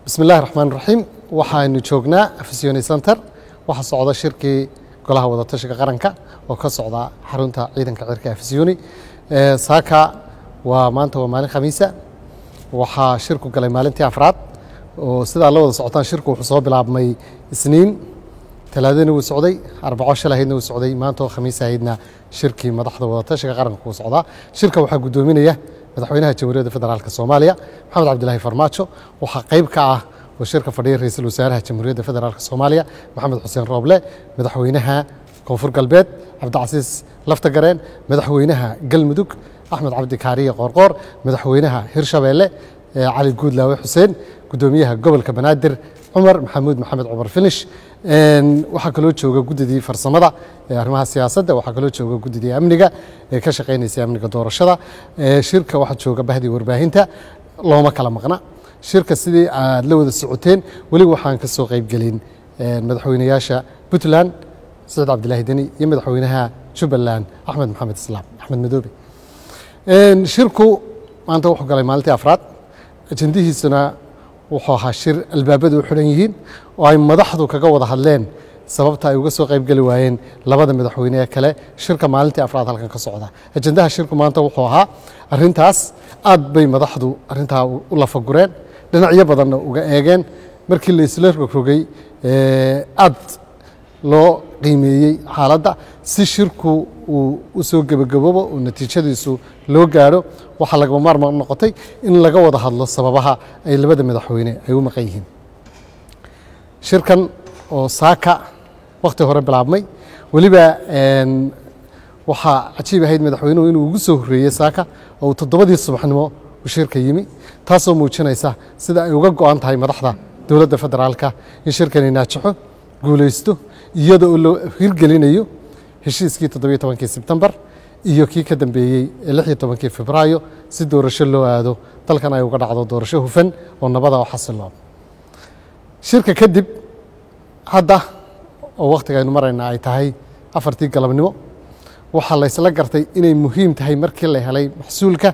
bismi illahi raxmaan raxiim waxaanu joognaa afisiyoni center waxaa socda shirkii golaha wadatashiga qaranka oo ka socda xarunta ciidanka cirka afisiyoni saaka waa maanta waa maalin khamiisa waxaa shirku galay maalintii afraad oo sidaa la wada socotaan shirku wuxuu soo bilaabmay isniin talaadana wuu socday arbaco shalahaydna wuu socday maanta oo khamiis ahaydna shirkii madaxda wadatashiga qaranka wuu socdaa shirka waxaa guddoominaya madaxweynaha jamhuuriyadda federaalk soomaaliya maxamed cabdilaahi farmaajo waxaa qayb ka ah oo shirka fadhiya ra-iisul wasaaraha jamhuuriyadda federaalk soomaaliya maxamed xuseen rooble madaxweynaha koonfur galbeed cabdicasiis laftagareen madaxweynaha galmudug axmed cabdi kaariye qoorqoor madaxweynaha hirshabeelle cali guudlaawe xuseen guddoomiyaha gobolka banaadir cumar maxamuud maxamed cumar finish waxaa kaloo jooga guddidii farsamada ee arrimaha siyaasadda waxaa kaloo jooga guddidii amniga ee ka shaqaynaysay amniga doorashada shirka waxaa jooga bahdii warbaahinta looma kala maqna shirka sidii aad la wada socoteen weli waxaan ka soo qaybgelin madaxweynayaasha puntland saciid cabdilaahi deni iyo madaxweynaha jubbaland axmed maxamed islaam axmed madoobe shirku maanta wuxuu galay maalintii afraad ajendihiisuna wuxuu ahaa shir albaabadu u xidhan yihiin oo ay madaxdu kaga wada hadleen sababta ay uga soo qaybgeli waayeen labada madaxweyne ee kale shirka maalintii afraad halkan ka socda ajendaha shirku maanta wuxuu ahaa arintaas aad bay madaxdu arintaa u lafagureen dhinacyo badanna uga eegeen markii la isla rogrogay aad loo qiimeeyey xaaladda si shirku uu u soo gebagaboobo oo natiijadiisu loo gaadho waxaa lagama maarmaan noqotay in laga wada hadlo sababaha ay labada madaxweyne ay u maqan yihiin shirkan oo saaka wakhti hore bilaabmay weliba waxaa cajiib ahayd madaxweynuhu inuu ugu soo horreeyey saaka oo uu toddobadii subaxnimo u shirka yimi taasoo muujinaysa sida ay uga go-an tahay madaxda dowladda federaalka in shirkani naajaxo guulaysto iyada oo loo hirgelinayo heshiiskii toddobiyo tobankii sebtembar iyo kii ka dambeeyey ee lix iyo tobankii febraayo si doorasho loo aado dalkan ay uga dhacdo doorasho hufan oo nabada oo xasiloon shirka kadib hadda oo wakhtiga aynu marayna ay tahay afartii galabnimo waxaa la ysla gartay inay muhiim tahay markii la helay maxsuulka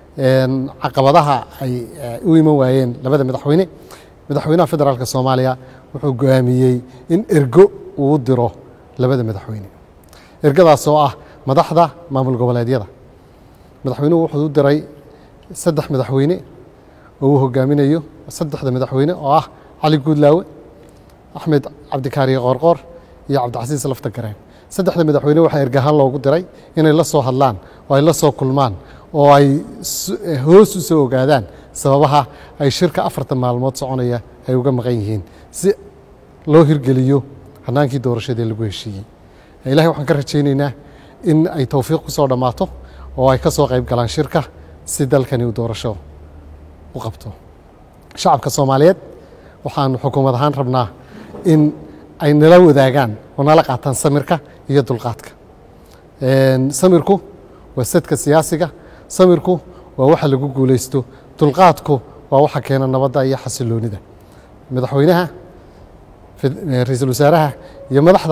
caqabadaha ay u iman waayeen labada madaxweyne madaxweynaha federaalk soomaaliya wuxuu go-aamiyey in ergo uu diro labada madaxweyne ergadaas oo ah madaxda maamul goboleedyada madaxweynuhu wuxuu u diray saddex madaxweyne oo uu hogaaminayo saddexda madaxweyne oo ah cali guudlaawe axmed cabdikaariye qoorqoor iyo cabdicasiis laftagareen saddexda madaxweyne waxaa ergahaan loogu diray inay la soo hadlaan oo ay la soo kulmaan oo ay hoos u soo ogaadaan sababaha ay shirka afartan maalmood soconaya ay uga maqan yihiin si loo hirgeliyo hanaankii doorashadii lagu heshiiyey ilahay waxaan ka rajaynaynaa in ay towfiiq ku soo dhammaato oo ay ka soo qayb galaan shirka si dalkani uu doorasho u qabto shacabka soomaaliyeed waxaanu xukuumad ahaan rabnaa in ay nala wadaagaan oo nala qaataan samirka iyo dulqaadka samirku waa sadka siyaasiga samirku waa waxa lagu guulaysto dulqaadku waa waxa keena nabadda iyo xasiloonida madaxweynaha ra-iisul wasaaraha iyo madaxda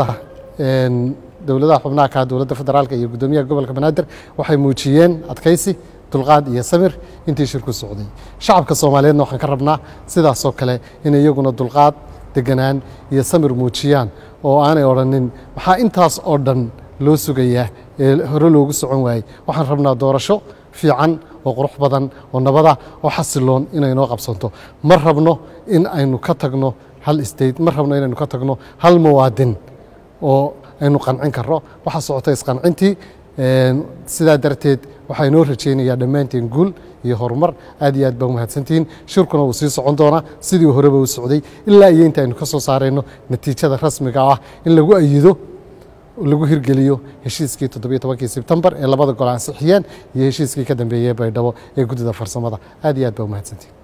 dowladaha xubnaha ka dowladda federaalk iyo guddoomiyaha gobolka banaadir waxay muujiyeen adkaysi dulqaad iyo samir intii shirku socday shacabka soomaaliyeedna waxaan ka rabnaa sidaasoo kale inay iyaguna dulqaad deganaan iyo samir muujiyaan oo aanay odhanin maxaa intaas oo dhan loo sugayaa ee hore loogu socon waayey waxaan rabnaa doorasho fiican oo qurux badan oo nabada oo xasiloon inay noo qabsanto ma rabno in aynu ka tagno hal state ma rabno inaynu ka tagno hal muwaadin oo aynu qancin karno waxaa socota isqancintii sidaa darteed waxaa inoo rajaynayaa dhammaanteen guul iyo horumar aad iyo aad baa umahadsantihiin shirkuna wuu sii socon doonaa sidii horeba u socday ilaa iyo inta aynu ka soo saarayno natiijada rasmiga ah in lagu ayido lagu hirgeliyo heshiiskii toddobiyo tobankii sebtembar ee labada gol ansixiyeen iyo heshiiskii ka dambeeyey baydhabo ee guddida farsamada aad iyo aad baa umahadsantihiin